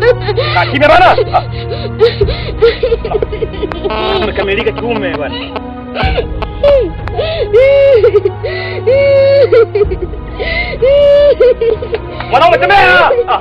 Kaa kimya bana. Ah. Umekamilika kiume bwana. Mwanaume tembea. Ah.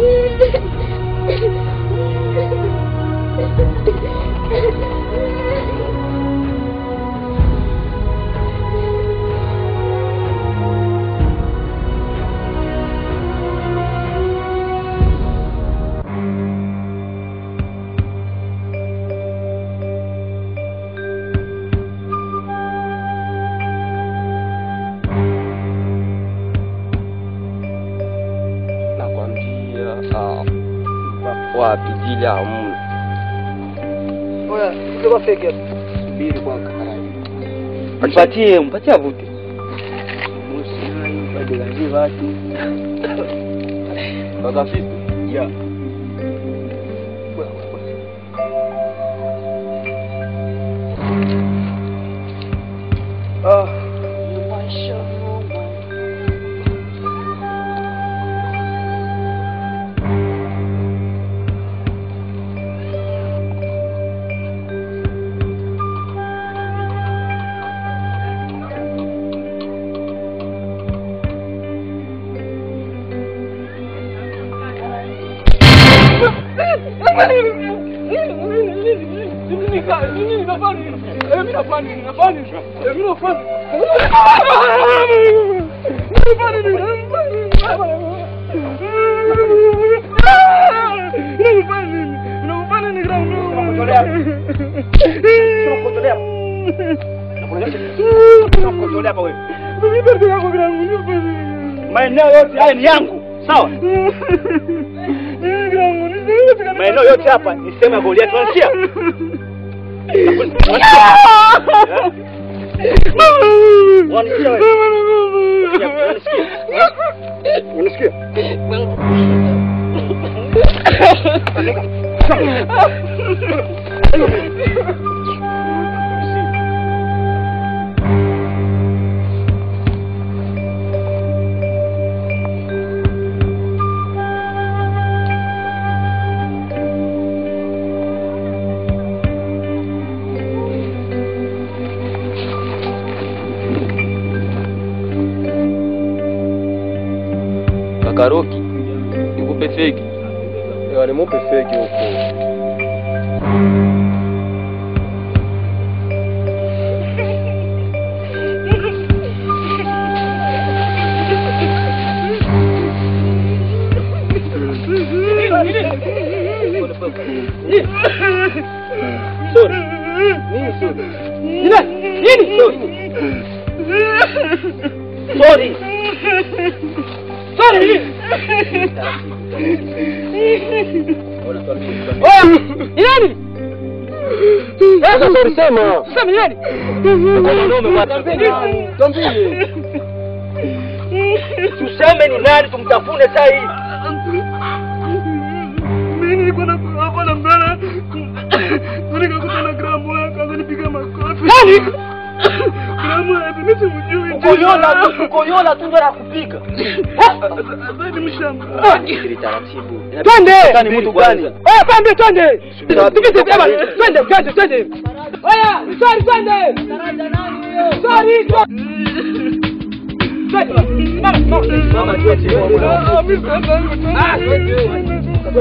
nakwambia ah, wapi jili hamna Oya, sema fake. subiri kwa karai Mpatie, mpatie avute. sasa sisi Ya. Ah. Maeneo yote haya ni yangu, sawa? Maeneo yote hapa ni sehemu ya Goliath, unasikia? Unasikia wewe? Unasikia? Unasikia? kakaroki nikupe feki nimupe feki huko Sorry. Sorry. Ni nani? sasa sorry sema Sasa ni nani? Tuseme ni nani tumtafune saa hii. Mimi nilikuwa na hapa na mbele. Nikakuta na gramu yake akanipiga makofi. Nani? Gramu yake mimi simjui. Ukoyola tu, ukoyola tu ndio nakupiga. Sasa ni mshamba. taratibu Twende. ni mtu gani Oya, pambe twende. Tupite baba, twende, twende, twende. Oya, sorry twende. Sorry. Twende. Mama, mama. Ah, mimi sasa Ah, twende.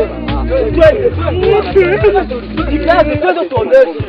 Jikaze twende tuoneshe.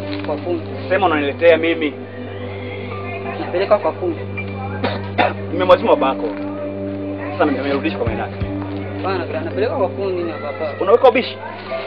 Kwa fundi. Sema unaniletea mimi. Napeleka kwa fundi. Nimemwazima babako. Sasa nimerudisha kwa mwenake. Bana, napeleka kwa fundi na baba. Unaweka ubishi?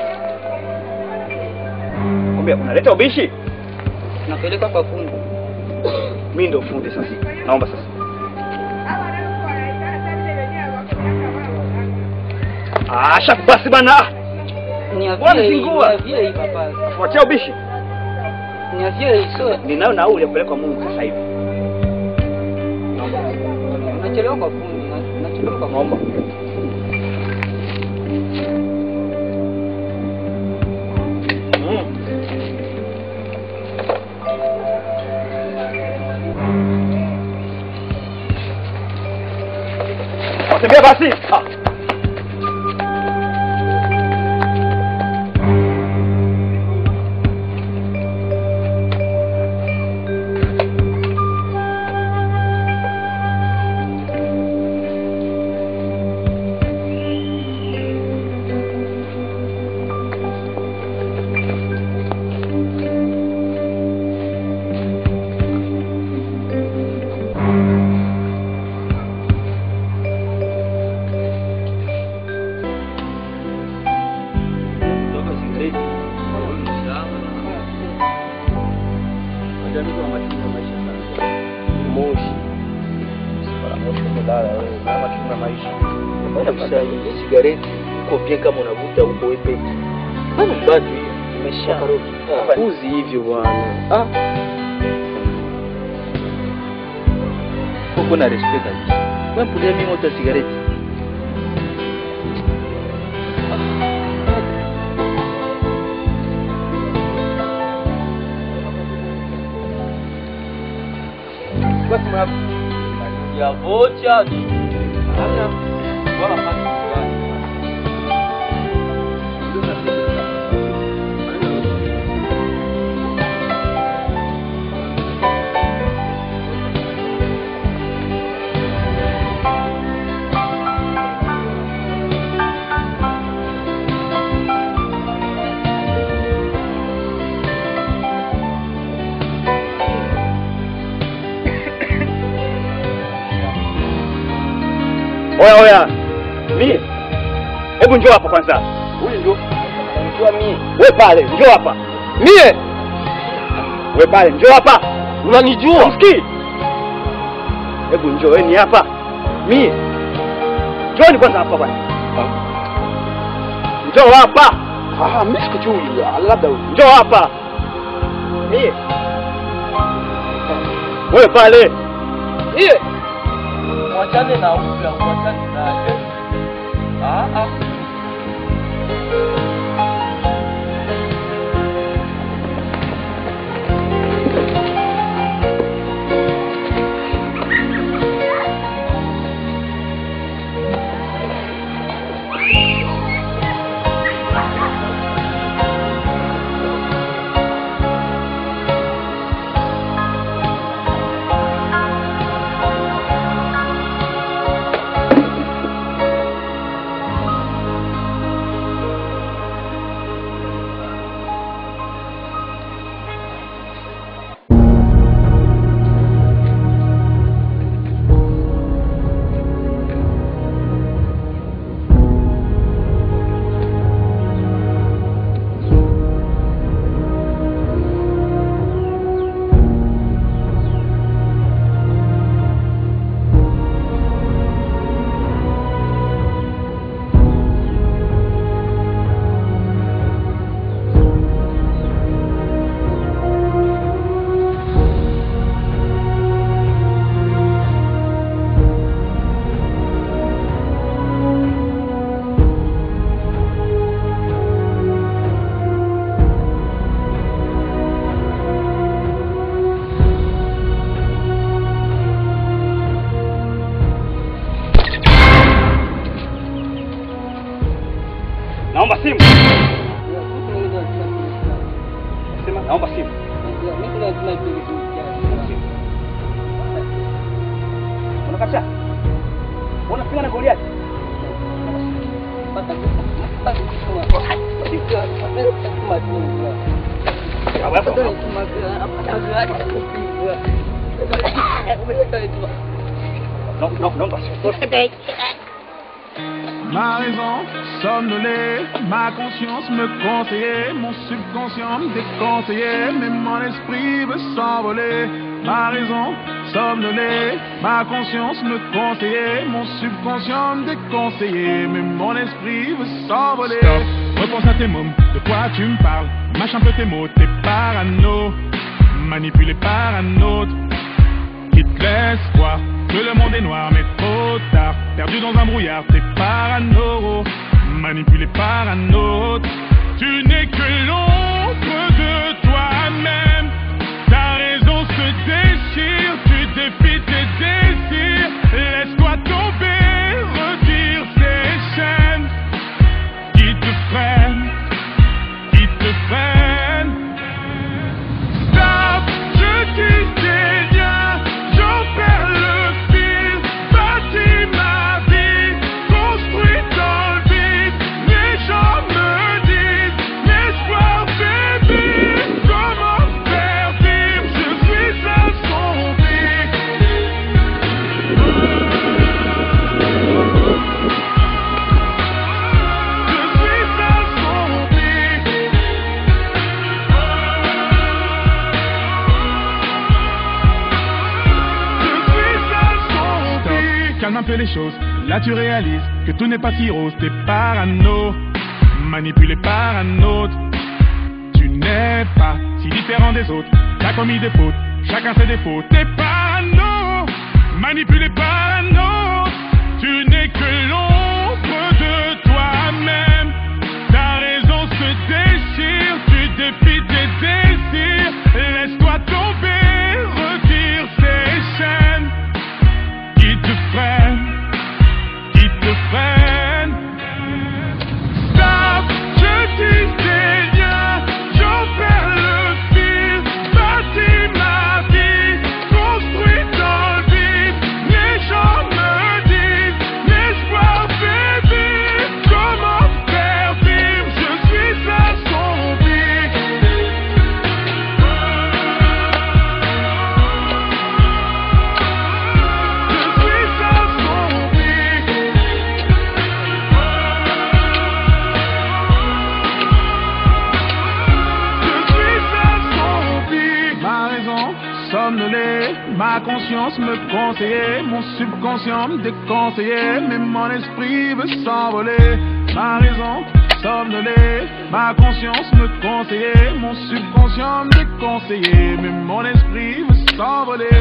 Kwambia unaleta ubishi? Napeleka kwa fundi. Mimi ndio fundi sasa. Naomba sasa. Ah, shaku basi bana. Ni Bwana avie hii, ni zingua. avie hii baba. Fuatia ubishi. Ni avie hii sio. Ninayo nauli ya kupeleka Mungu sasa hivi. Nachelewa kwa fundi. na- Nachelewa kwa Naomba. Mm. Watembea basi. Ah. Moshi. Moshi umelala wewe. Mama tuna maisha. Bwana msai, hii sigareti uko bien kama unavuta huko wewe peke. Bwana mbatu hiyo. Imesha. Uzi hivyo bwana. Ah. Uko na respect kabisa. Wewe mpulia mimi moto ya sigareti. Basi mwa ya vocha. Hana. Bwana pasi. Oya oya. Mimi. Hebu njoo hapa kwanza. Huyu ndio. Unajua mimi. We pale, njoo hapa. Mie, We pale, njoo hapa. unanijua? Usikii? Hebu njoo, wewe ni hapa. Mimi. Njoo kwanza hapa bwana. Njoo hapa. Ah, mimi sikujui. Labda huyu. Njoo hapa. Mimi. Wewe pale. Mie. Mwachane na huyu, mwachane naye. Ah ah. Naomba simu. Sema naomba simu. Unakataa? Unapigana na Goliath? Non, non, non, parce que... Ma raison somnolée, ma conscience me conseillait, mon subconscient me déconseillait, mais mon esprit veut s'envoler. Ma raison somnolée, ma conscience me conseillait, mon subconscient me déconseillait, mais mon esprit veut s'envoler. Stop, repense à tes mômes, de quoi tu me parles Mâche un peu tes mots, t'es parano, manipulé par un autre qui te laisse croire que le monde est noir, mais trop tard. Perdu dans un brouillard, t'es parano, manipulé par un autre. Tu n'es que l'ombre de toi-même. Ta raison se déchire, tu défies tes désirs. Laisse-toi tomber, retire ces chaînes qui te freinent, qui te freinent. Stop, je dis tes liens, j'en perds le fil, bâtis ma vie, construis dans le vide, les gens me disent, l'espoir fait vivre, comment faire vivre, je suis assombri. Je suis assombri. Stop, calme un peu les choses. Là tu réalises que tout n'est pas si rose. T'es parano, manipulé par un autre. Tu n'es pas si différent des autres. T'as commis des fautes, chacun ses défauts. T'es parano, manipulé par un autre. Tu n'es que l'ombre de toi-même. Ta raison se déchire, tu défies tes désirs. Laisse-toi tomber, retire ces chaînes qui te freinent, qui te freinent. Stop, je dis tes liens, j'en perds le fil, bâtis ma vie, construis dans le vide, les gens me disent, l'espoir fait vivre, comment faire vivre, je suis assombri. Je suis assombri. Je suis assombri. Ma raison somnolée, ma conscience me conseillait, mon subconscient me déconseillait, mais mon esprit veut s'envoler. Ma raison somnolée, ma conscience me conseillait, mon subconscient me déconseillait, mais mon esprit veut s'envoler.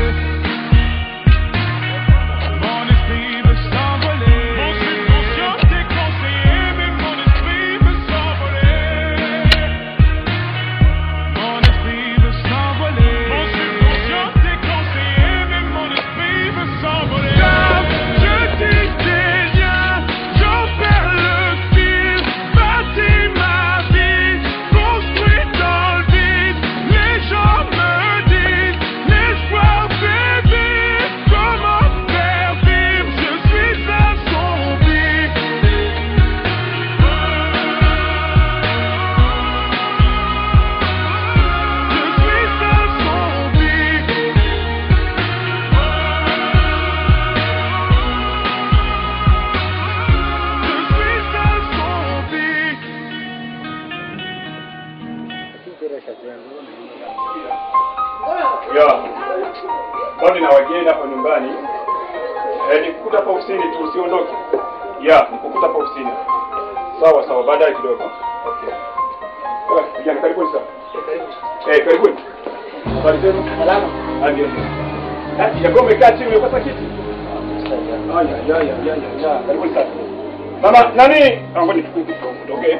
Mon esprit veut s'envoler. Mon subconscient déconseillé, mais mon esprit veut s'envoler. Mon esprit veut s'envoler. Mon subconscient déconseillé, mais mon esprit veut s'envoler. Stop, je dis tes liens, j'en perds le fil, bâtis ma vie, construis dans le vide, les gens me disent, l'espoir fait vivre, comment faire vivre, je suis assombri. Je suis assombri. Je suis assombri. Ya. Bado na wageni hapa nyumbani. Eh, nikukuta hapa ofisini tu usiondoke. Ya, nikukuta hapa ofisini. Sawa sawa, baadaye kidogo. Okay. Sawa, vijana karibuni sana. Eh, karibuni. Habari zenu? Salama. Ah, ndio. Eh, japo umekaa chini umekosa kiti. Aya, ya, ya, ya, ya, ya. Karibuni sana. Mama, nani? Ah, ngoja nikutoke.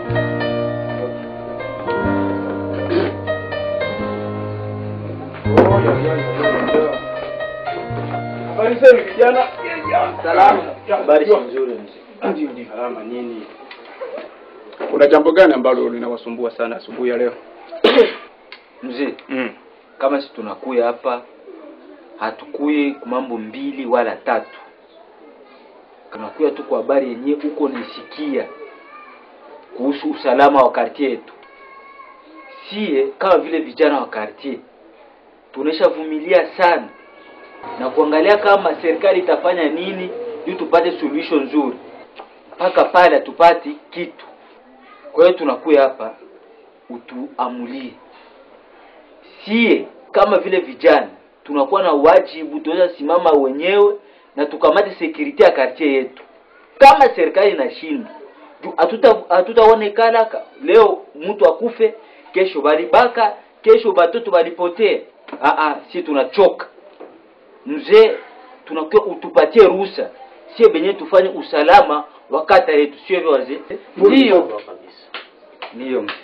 Oh, ya, ya, ya, ya, ya. Habari zenu vijana? Salama. Ya, Habari si ya. nzuri mzee. Ndio, ndio. Salama nini? Kuna jambo gani ambalo linawasumbua sana asubuhi ya leo? Mzee, Mm. kama si tunakuya hapa hatukuye kwa mambo mbili wala tatu. Tunakuya tu kwa habari yenyewe uko naisikia kuhusu usalama wa kartie yetu. sie kama vile vijana wa quartier tuneshavumilia sana na kuangalia kama serikali itafanya nini juu tupate solution nzuri mpaka pale hatupati kitu kwa hiyo tunakuya hapa utuamulie sie kama vile vijana tunakuwa na wajibu tunaweza simama wenyewe na tukamate security ya quartier yetu kama serikali inashindwa juu hatuta- hatutaonekana ka- leo mtu akufe kesho balibaka kesho batoto balipotea ah ah si tunachoka mzee tunakuwa utupatie ruhusa sio benye tufanye usalama wa kata yetu sio hivyo wazee ndio ndio mzee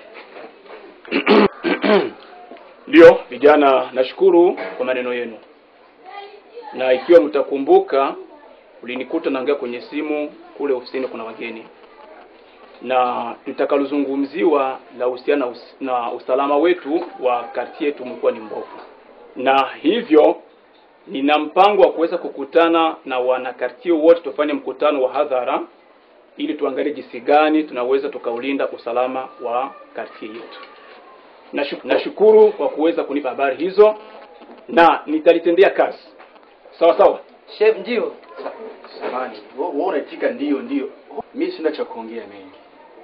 Ndio vijana, nashukuru kwa maneno yenu, na ikiwa mtakumbuka, ulinikuta naongea kwenye simu kule ofisini, kuna wageni na litakalozungumziwa la husiana na us- na usalama wetu wa karti yetu umekuwa ni mbovu, na hivyo nina mpango wa kuweza kukutana na wanakartie wote, tufanye mkutano wa hadhara ili tuangalie jinsi gani tunaweza tukaulinda usalama wa kartie yetu. Nashu- Nashukuru kwa kuweza kunipa habari hizo na nitalitendea kazi. Sawa sawa. Chef, ndio Samani, wewe unaitika ndio ndio. Mimi sina cha kuongea mengi.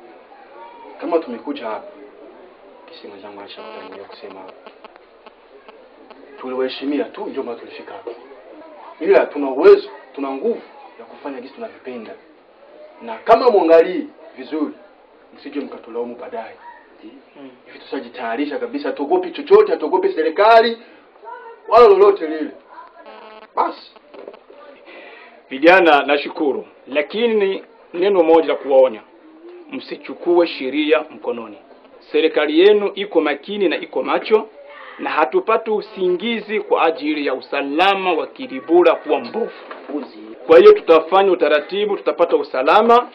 Kama tumekuja hapa, kisi mwenzangu alishakutangulia kusema hapa. Tuliwaheshimia tu ndio maana tulifika hapa. Ila tuna uwezo, tuna nguvu ya kufanya jinsi tunavyopenda. Na kama mwangalii vizuri, msije mkatulaumu baadaye. Hivi tusajitayarisha kabisa, hatuogopi chochote, hatuogopi serikali wala lolote lile. Basi Vijana, nashukuru, lakini neno moja la kuwaonya, msichukue sheria mkononi. Serikali yenu iko makini na iko macho, na hatupati usingizi kwa ajili ya usalama wa Kilibura kuwa mbovu. Kwa hiyo tutafanya utaratibu, tutapata usalama.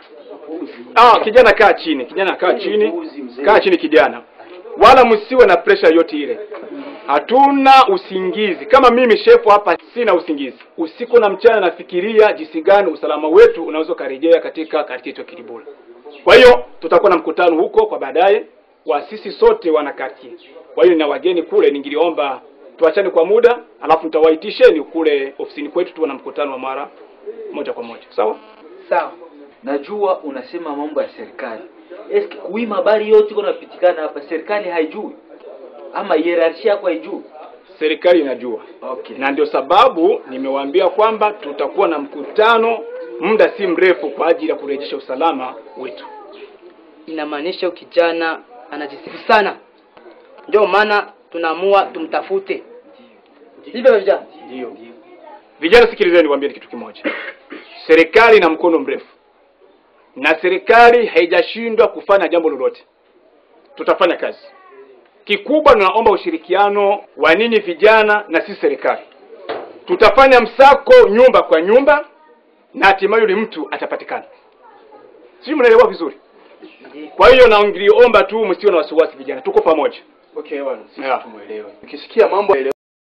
Ah, kijana kaa chini, kijana kaa chini, kaa chini kijana, wala msiwe na pressure yote ile. Hatuna usingizi. Kama mimi shefu hapa sina usingizi. Usiku na mchana nafikiria jinsi gani usalama wetu unaweza ukarejea katika karti yetu ya Kilibula. Kwa hiyo tutakuwa na mkutano huko kwa baadaye wa sisi sote wana karti. Kwa hiyo na wageni kule ningiliomba tuachane kwa muda, alafu nitawaitisheni kule ofisini kwetu tuwe na mkutano wa mara moja kwa moja. Sawa? sawa. najua unasema mambo ya serikali eske kuima habari yote iko napitikana hapa serikali haijui ama hierarchia yako haijui Serikali inajua. okay na ndio sababu nimewaambia kwamba tutakuwa na mkutano muda si mrefu kwa ajili ya kurejesha usalama wetu. Inamaanisha huyu kijana anajisifu sana, ndio maana tunaamua tumtafute. Hivyo vijana, ndio. Vijana, sikilizeni, niwaambie kitu kimoja. Serikali ina mkono mrefu, na serikali haijashindwa kufanya jambo lolote. Tutafanya kazi. Kikubwa, tunaomba ushirikiano wa ninyi vijana na sisi serikali. Tutafanya msako nyumba kwa nyumba, na hatimaye yule mtu atapatikana. Sijui mnaelewa vizuri. Kwa hiyo naongiliomba tu msiwe na wasiwasi vijana, tuko pamoja. Okay, bwana, sisi Yeah. tumuelewe. Ukisikia mambo